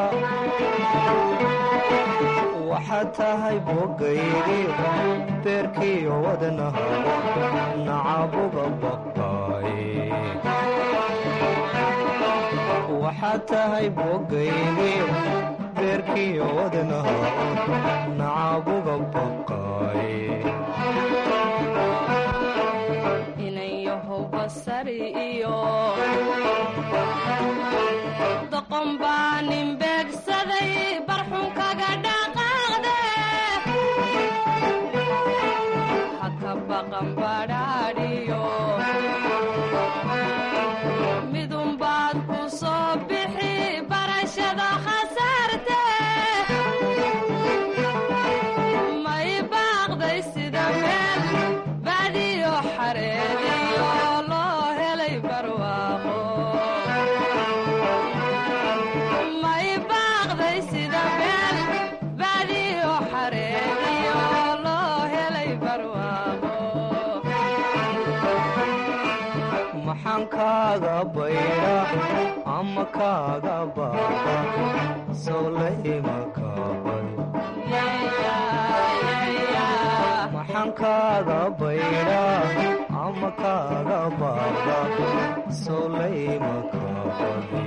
waxaad tahay bogaygi beerkiyo wadnaha nacabuga baqaaye waxaad tahay bogaygi beerkiyo wadnaha nacabuga baqaaye inan yahow basari iyo doqon baa nin beegsaday barxun kaga dhaqaaqde haka baqan badhaadhiyo midunbaad ku soo bixi barashada khasaarte may baaqday sida meel badiyo xareediyo loo helay barwaaqo may baaqday sida meel badiyo xareediyo loo helay barwaaqo maxaan kaaga baydha ama kaaga baaba sowlayma kaabadi maxaan kaaga baydha ama kaaga baaba sowlayma kaabadi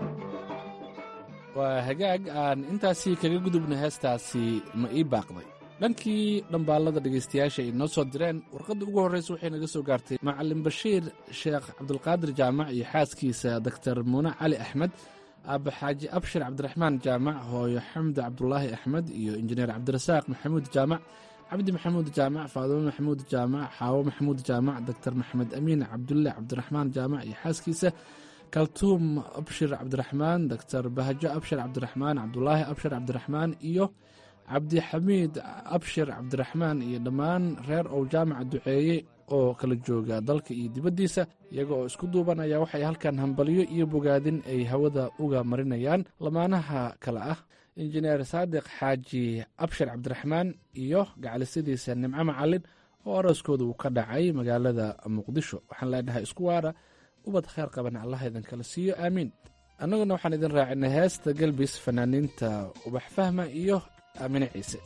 waa hagaag aan intaasii kaga gudubna heestaasi ma ii baaqday dhankii dhambaalada dhegaystayaasha ay noo soo direen warqadda ugu horreysa waxay naga soo gaartay macalin bashiir sheekh cabdulqaadir jaamac iyo xaaskiisa doktor muune cali axmed aaba xaaji abshir cabdiraxmaan jaamac hooyo xamdi cabdulaahi axmed iyo injineer cabdirasaaq maxamuud jaamac cabdi maxamuud jaamac faadumo maxamuud jaamac xaawo maxamuud jaamac doktor maxamed amiin cabdulle cabdiraxmaan jaamac iyo xaaskiisa kaltuum abshir cabdiraxmaan doktor bahajo abshir cabdiraxmaan cabdulaahi abshir cabdiraxmaan iyo cabdixamiid abshir cabdiraxmaan iyo dhammaan reer ow jaamaca duceeye oo kala jooga dalka iyo dibaddiisa iyaga oo isku duuban ayaa waxay halkan hambalyo iyo bogaadin ay hawada uga marinayaan lamaanaha kale ah injineer saadiq xaaji abshir cabdiraxmaan iyo gacalisadiisa nimco macalin oo arooskooda uu ka dhacay magaalada muqdisho waxaan leenahay isku waara ubad kheyr qaban allah idin kala siiyo aamiin annaguna waxaan idin raacinay heesta gelbis fanaaniinta ubax fahma iyo aamine ciise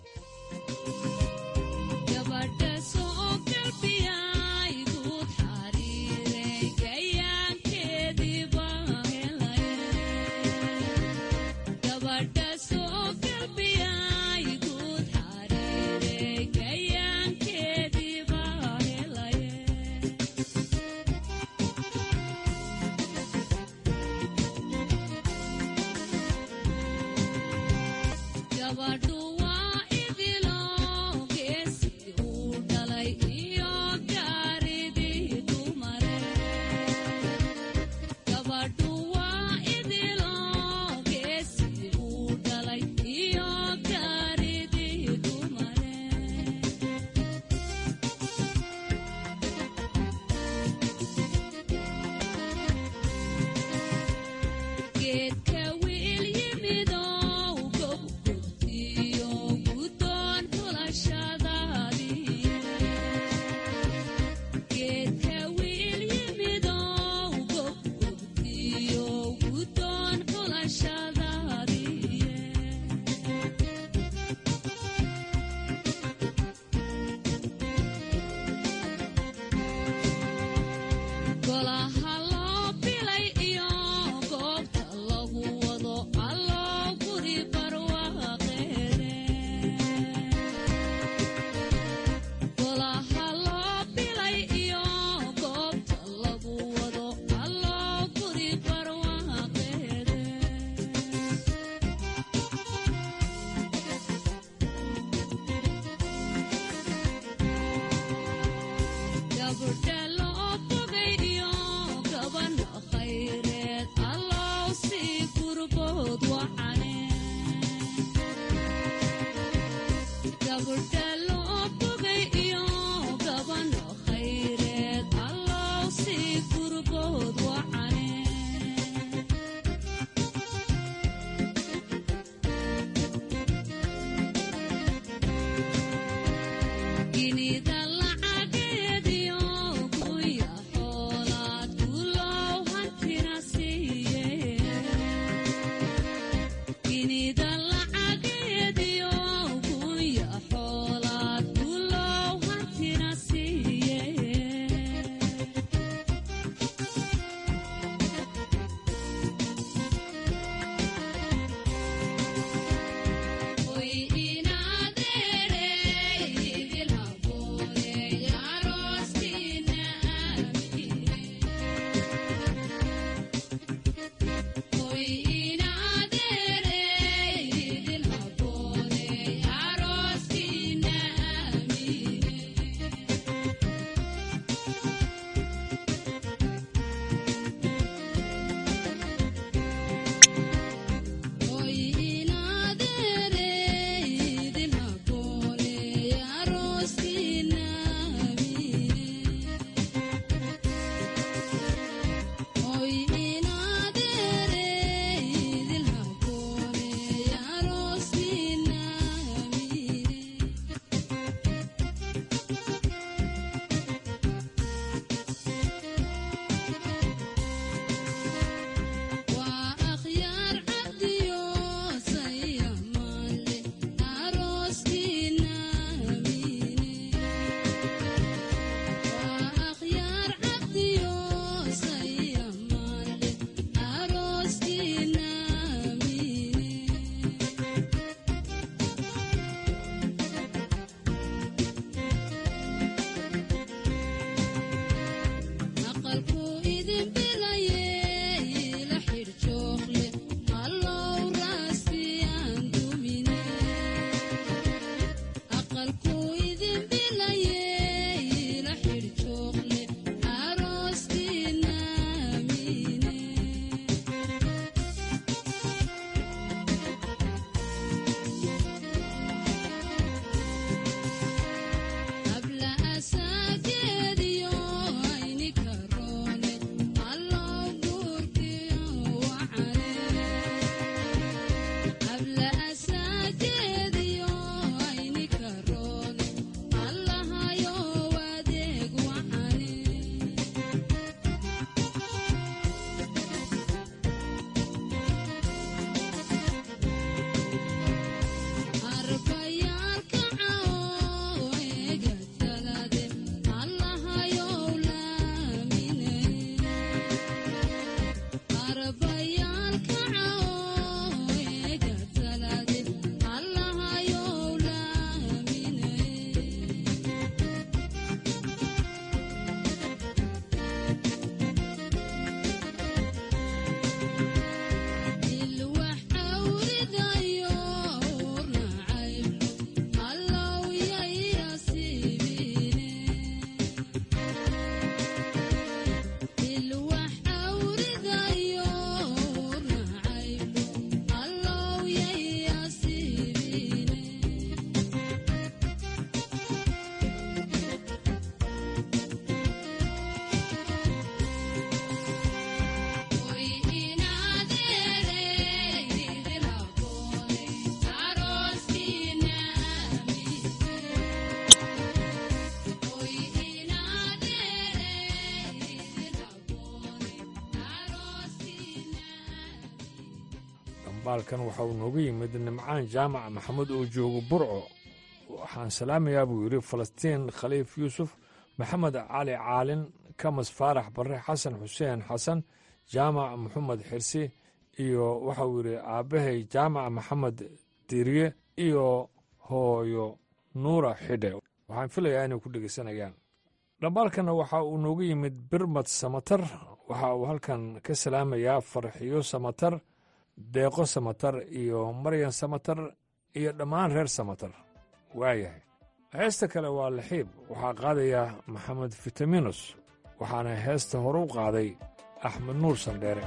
dhambaalkan waxa uu nooga yimid nimcaan jaamac maxamed oo joogo burco waxaan salaamayaa buu yidhi falastiin khaliif yuusuf maxamed cali caalin kamas faarax barre xasan xuseen xasan jaamac maxamed xirsi iyo waxauu yidhi aabbahay jaamac maxamed diriye iyo hooyo nuura xidhe waxaan filayaa inay ku dhegeysanayaan dhambaalkanna waxa uu noogu yimid birmad samatar waxa uu halkan ka salaamayaa farxiyo samatar deeqo samatar iyo maryan samatar iyo dhammaan reer samatar waayahay heesta kale waa laxiib waxaa qaadaya maxamed fitaminus waxaana heesta hore u qaaday axmed nuur sandheere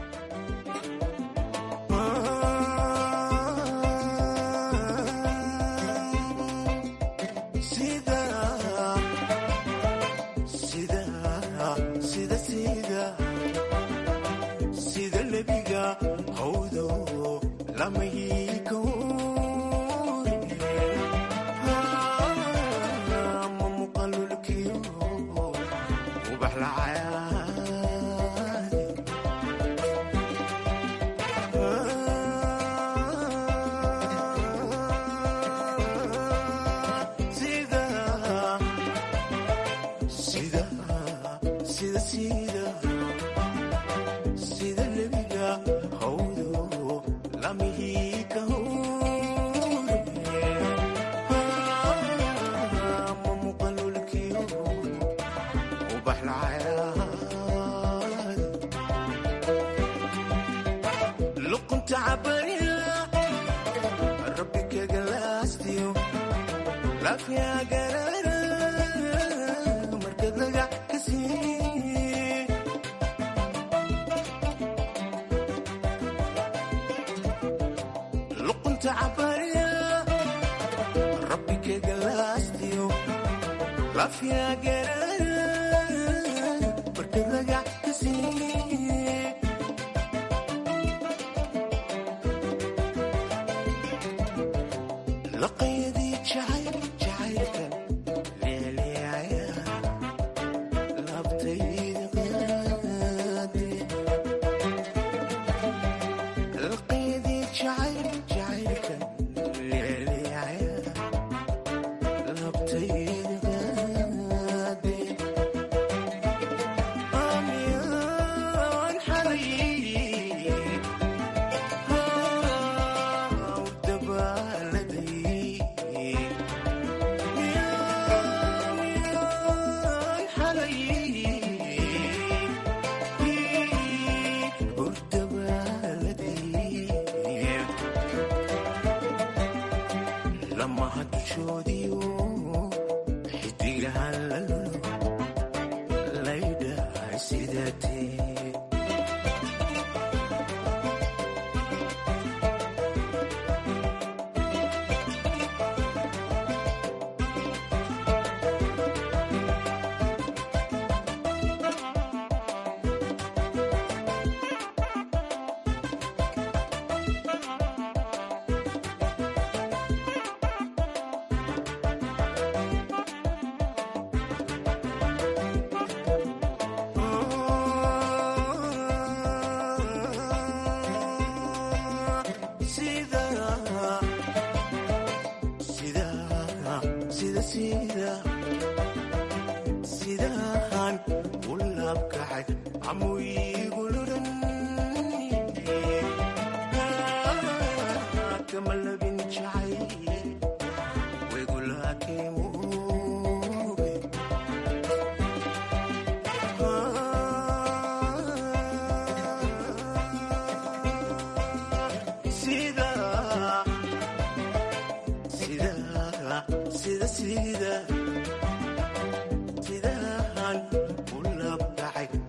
sidahan u labdhacay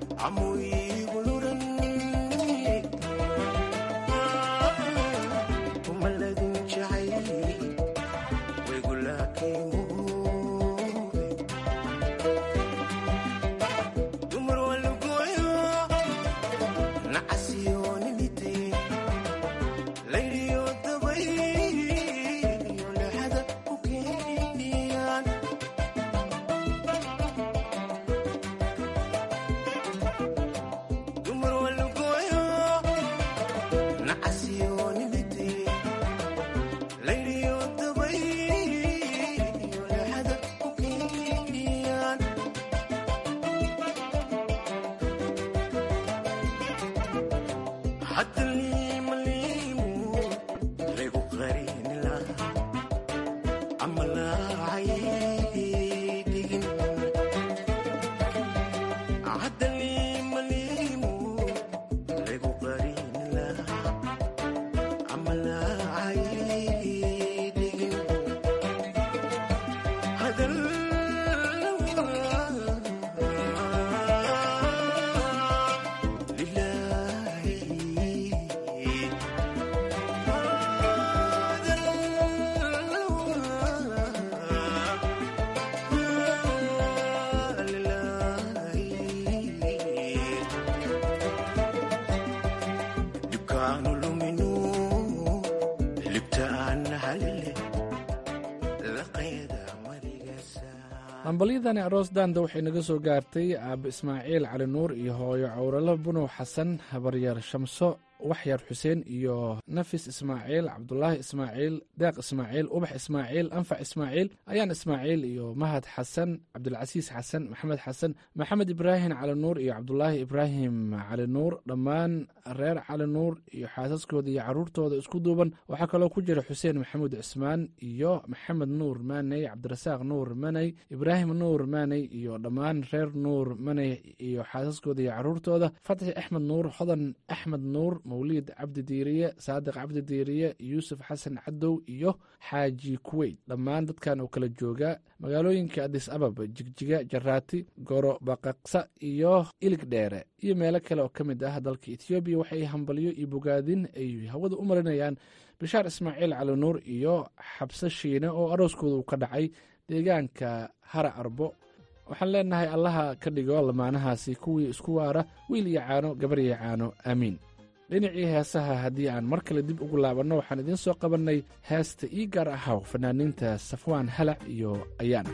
hambalyadani aroos daanda waxay naga soo gaartay aabbe ismaaciil cali nuur iyo hooyo cawralo bunow xasan habaryaer shamso waxyar xuseen iyo nafis ismaaciil cabdulaahi ismaaciil deeq ismaaciil ubax ismaaciil anfac ismaaciil ayaan ismaaciil iyo mahad xasan cabdulcasiis xasan maxamed xasan maxamed ibraahim cali nuur iyo cabdulaahi ibraahim cali nuur dhammaan reer cali nuur iyo xaasaskooda iyo caruurtooda isku duuban waxaa kaloo ku jira xuseen maxamuud cismaan iyo maxamed nuur maaney cabdirasaaq nuur maney ibraahim nuur maaney iyo dhammaan reer nuur maney iyo xaasaskooda iyo caruurtooda fatxi axmed nuur hodan axmed nuur mawliid cabdi diiriye saadiq cabdi diiriye yuusuf xasan cadow iyo xaaji kuweyt dhammaan dadkan oo kala jooga magaalooyinka adis ababa jigjiga jaraati goro baqaqsa iyo ilig dheere iyo meelo kale oo ka mid ah dalka etoobiya waxay hambalyo iyo bogaadin ay hawada u marinayaan bishaar ismaaciil cali nuur iyo xabse shiine oo arooskooda uu ka dhacay deegaanka hara arbo waxaan leenahay allaha ka dhigo lamaanahaasi kuwii isku waara wiil iyo caano gabar iyo caano aamiin dhinacii heesaha haddii aan mar kale dib ugu laabanno waxaan idiin soo qabannay heesta ii gaar ahaw fanaaniinta safwaan halac iyo ayaana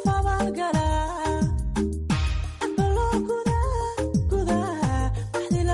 Sharaftana garadi qof abaalgala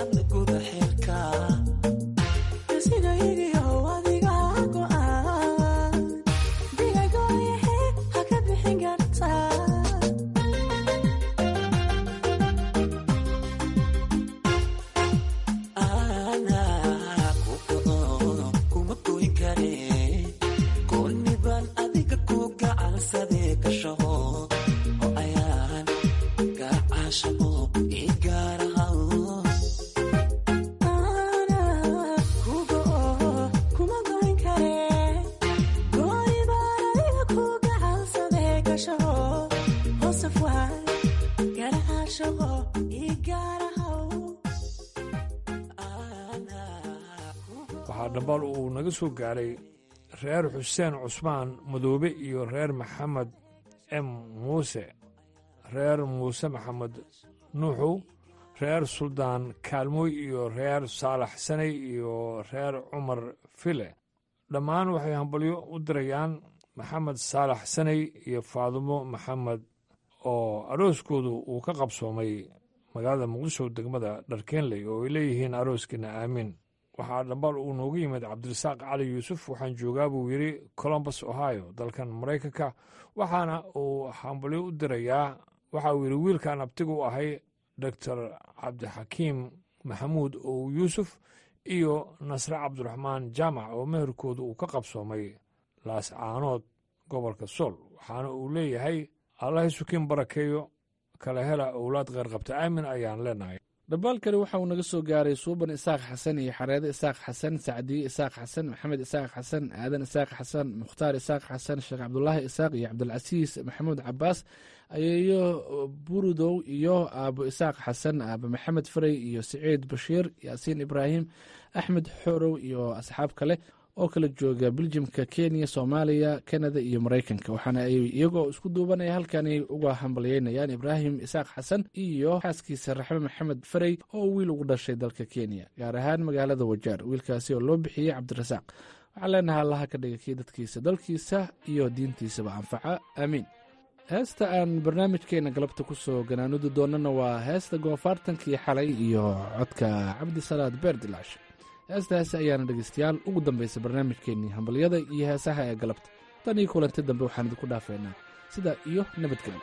waxaa dhambaal uu naga soo gaaray reer xuseen cusmaan madoobe iyo reer maxamed m muuse reer muuse maxamed nuuxow reer suldaan kaalmooy iyo reer saalax sanay iyo reer cumar file dhammaan waxay hambalyo u dirayaan maxamed saalax sanay iyo faadumo maxamed oo arooskoodu uu ka qabsoomay magaalada muqdisho degmada dharkeenley oo ay leeyihiin arooskiina aamiin waxaa dhambaal uu noogu yimid cabdirasaaq cali yuusuf waxaan joogaa buu yidhi colombus ohio dalkan maraykanka waxaana uu hambalyo u dirayaa waxa uu yidhi wiilkan abtigu ahay doctor cabdixakiim maxamuud ow yuusuf iyo nasre cabdiraxmaan jaamac oo meherkooda uu ka qabsoomay laascaanood gobolka sool waxaana uu leeyahay allahay sukiin barakeeyo kala hela owlaad kheyrqabta aamin ayaan leenahay dhabaal kale waxa uu naga soo gaaray suuban isaaq xasan iyo xareede isaaq xasan sacdiye isaaq xasan maxamed isaaq xasan aadan isaaq xasan mukhtaar isaaq xasan sheekh cabdulaahi isaaq iyo cabdilcasiis maxamuud cabaas ayeeyo burudow iyo aabo isaaq xasan aabo maxamed farey iyo siciid bashiir yaasiin ibraahim axmed xorow iyo asxaab kale oo kala jooga beljimka kenya soomaaliya kanada iyo maraykanka waxaana ay iyagoo isku duubanaya halkani uga hambalyeynayaan ibraahim isaaq xasan iyo xaaskiisa raxme maxamed farey oo wiil ugu dhashay dalka kenya gaar ahaan magaalada wajaar wiilkaasi oo loo bixiyey cabdirasaaq waxaan leenahay allaha ka dhiga kii dadkiisa dalkiisa iyo diintiisaba anfaca aamiin heesta aan barnaamijkeena galabta ku soo ganaanudi doonana waa heesta goofaartankii xalay iyo codka cabdisalaad beerdilaash heestaasi ayaana dhegeystayaal ugu dambaysa barnaamijkeennii hambalyada iyo heesaha ee galabta tan iyo kulanti dambe waxaan idinku dhaafeynaa sidaa iyo nabadgelyo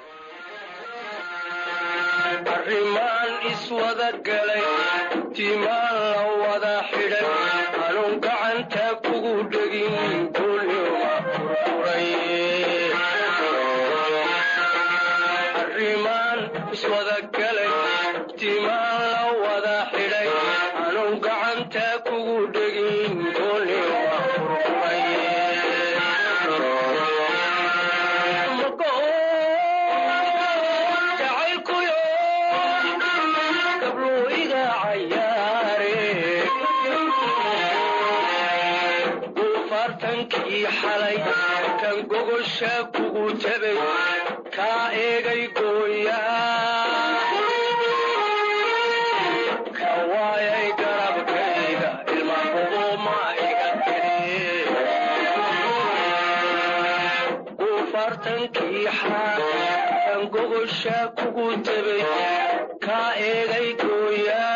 arrimaan iswada galay timaan la wada xidhay anuun gacanta kugu dhegin dulyoma furfuray arrimaan iswada galay timaan la wada xidhay anuun gacanta kugu dhegin dulyoma furfuray guufaartankii xalay kan gogosha kugu jabay kaa eegay gooyaa ka waayay garabkayga ilma hubuma iga tiri guufaartankii xalay kan gogosha kugu jabay kaa eegay gooyaa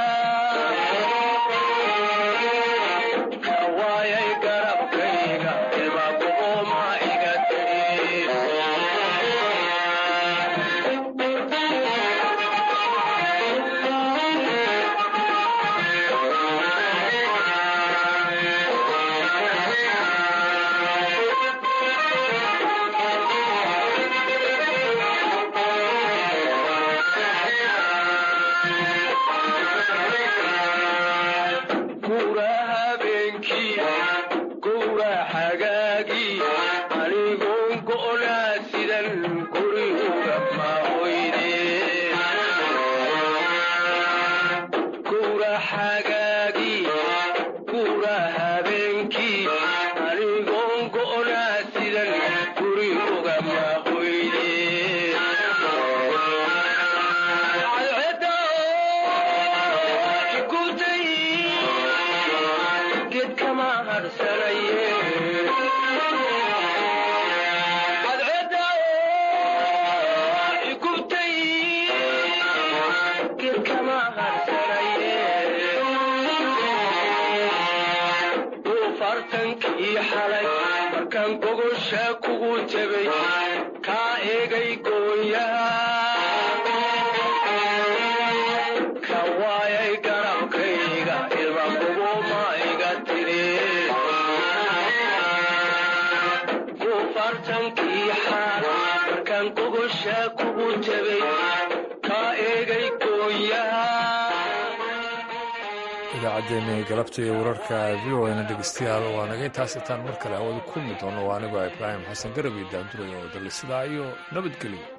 waayay garabkayga ilma hubuma iga tiri gura habeenkii gowra xagaagii anigoon go'naa sidan guriga maahoyde gowra xagaagii gura habeenkii anigoon go'naa sidan guriga maahoyde gedkama harsanaye cadceda igubtay gedkama harsanaye go'ankii xalay markaan gogosha kugu jabay kaa eegay gooyaha ka waayay garabkayga ilma kuguma iga tiri gufartankii xaal markaan gogosha kugu jabay kaa eegay gooyaha idaacaddeenii galabta iyo wararka v o na dhegeystayaal waa naga intaas itaan mar kale hawada kulmi doono waa anigoo ibraahim xasan garab iyo daanduray oo dalle sidaa iyo nabadgelyo